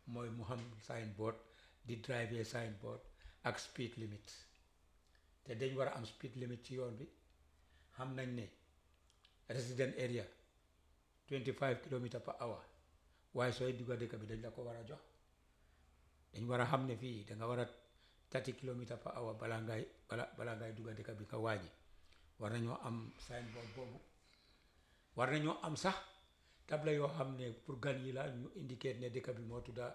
mooy mu xam signboard di driver signboard ak speed limit te dañ war a am speed limit ci yoon bi xam nañ ne resident area 25 kilomètres per hour waaye sooy dugga dëkk bi dañ la ko war a jox dañ war a xam ne fii danga war a 30 kilomètres per hour balaa ngay bala balaa ngay dugga dëkk bi nga wàññi war nañoo am signboard boobu war nañoo am sax tabla yoo xam ne pour gan yi la ñu indicate ne dëkk bi moo tudda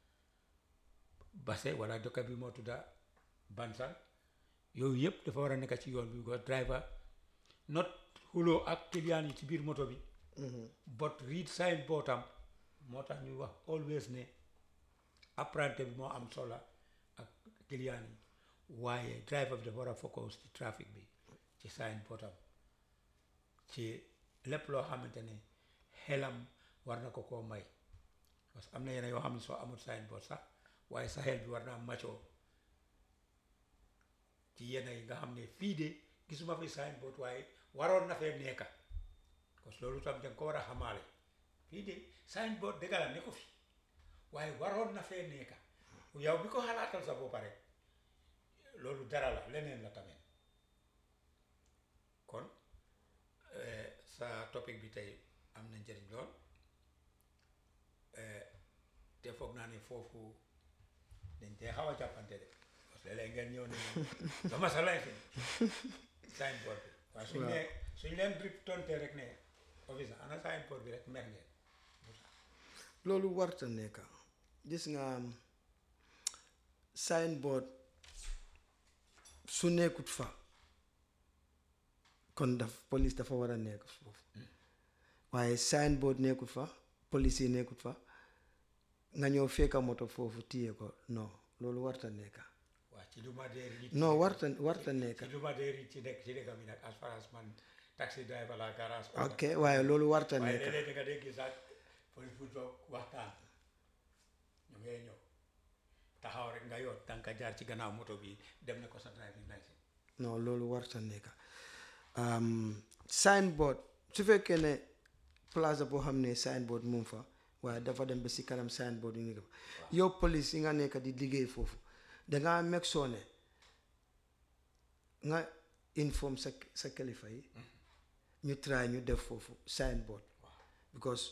Basse wala dëkk bi moo tudda Bansang yooyu yëpp dafa war a nekk ci yoon bi ko driver not xuloo ak client yi ci biir moto bi but read signboard am moo tax ñuy wax always ne apprenti bi moo am solo ak client yi waaye driver bi dafa war a focus ci trafic bi ci signboard am ci lépp loo xamante ne xelam war na ko koo may parce que am na yenn yoo xam ne soo amul signboard sax waaye sa xel bi war naa macoo ci yenn yi nga xam ne fii de gisuma fi signboard waaye waroon na fee nekka parce que loolu tam danga ko war a xamaale fii de signboard dëgg la ne ko fi waaye waroon na fee nekka yow bi ko xalaatal sa bopp rek loolu dara la leneen la tamit kon sa topic bi tey am na njëriñ lool te foog naa ne foofu dañ tey xaw a jàppante de parce que léeg ngeen ñëw ne dama sa lay fi signboard bi waaye suñ ne suñ leen drip tonte rek ne office ana signboard bi rek mer ngeen loolu warta nekk gis nga signboard su nekkut fa kon daf police dafa war a nekk foofu waaye signboard nekkut fa police yi nekkut fa nga ñëw fekka moto foofu téye ko non loolu warta nekk waaw ci lu ma dee ri non warta warta nekk ci lu ma dee ri ci dëkk ci dëkk bi nag as far as man taxi driver la garage ok waaye loolu warta waaye nekk léeg-léeg da nga dégg gis ak police bu toog waxtaan ñu ngay ñëw taxaw rek nga yoot tànka jaar ci gannaaw moto bi dem na ko sa driving license non loolu warta nekk signboard su fekkee ne plaza boo xam ne signboard mu ngi fa waaye dafa dem ba si kanam signboard yu nekk fa yow police yi nga nekk di liggéey foofu dangaa meg soo ne nga inform sa sa kilifa yi ñu try ñu def foofu signboard because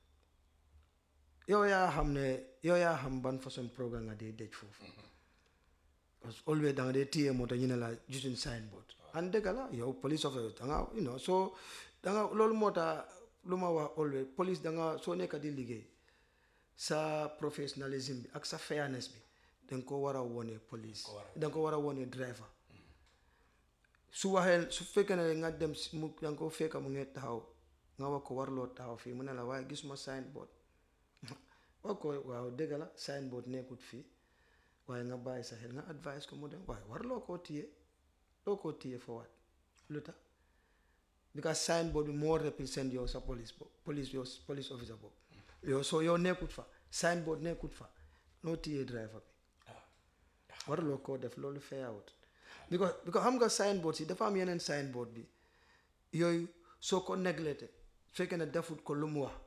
yow yaa xam ne yow yaa xam ban façon programme nga dee dej foofu parce que always da nga dee téye moto ñu ne la gisuñ signboard an dëgg la yow police officer da nga you know soo da nga loolu moo tax lu ma wax always police da nga soo nekk di liggéey sa professionnalisme bi ak sa fairness bi da nga ko war a wone police da nga ko war a wone driver su waxee su fekkee ne nga dem si mu da nga ko fekka mu ngi taxaw nga wax ko warloo taxaw fii mu ne la waaye gisuma signboard wax ko waaw dëgg la signboard nekkut fii waaye nga bàyyi sa xel nga advice ko mu dem waaye warloo koo téye loo koo téye for what lu tax because signboard bi moo represent yow sa police bo police yow police officer boobu yow soo yow nekkut fa signboard nekkut fa noo téye driver bi warloo koo def loolu fayawut because because xam nga signboard si dafa am yeneen signboard bi yooyu soo ko néglété fekkee ne defut ko lu mu wax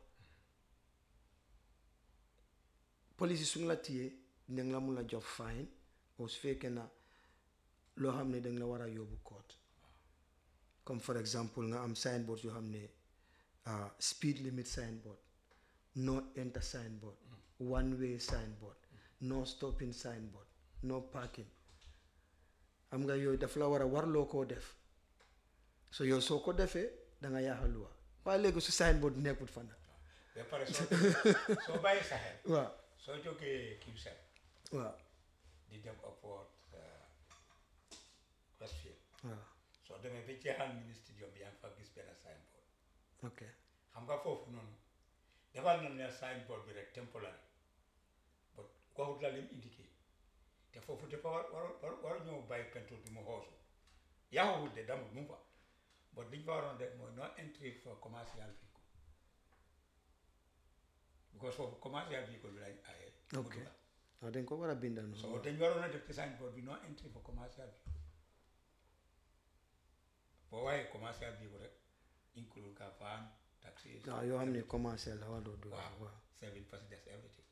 police yi su ñu la téyee dinañ la mun a jox fine ou su fekkee na loo xam ne dañ la war a yóbbu court comme for exemple nga am signboard yoo xam ne ah, speed limit signboard no enter signboard one way signboard no stopping signboard no parking xam nga yooyu daf la war a warloo koo def so yow soo ko defee da nga yaaxa luwa waaye léegi su signboard nekkut fa nag ba pare soo soo bàyyi sa xel waaw soo jógee Qcell waaw di dem upward Westfield waaw soo demee ba jeexal mini stadium bi yaa ngi fa gis benn signboard ok xam nga foofu noonu defal na ne signboard bi rek temporary but waxut la lim indiqué te foofu dafa war war war war ñëw bàyyi pentour bi mu xoosu yaxuwut de damut mu ngi fa but liñ fa waroon def mooy no entry for commercial vehicle because foofu commercial vehicle bi lañ aaye mu ok dugga. waaw dañ ko war a bindal so noonu dañ waroon a def ci signboard bi no entry for commercial vehicle boo waaye commercial vehicle rek include ka van taxi waaw yoo xam ne commencé la war doo dugg waaw waaw seven passengers everything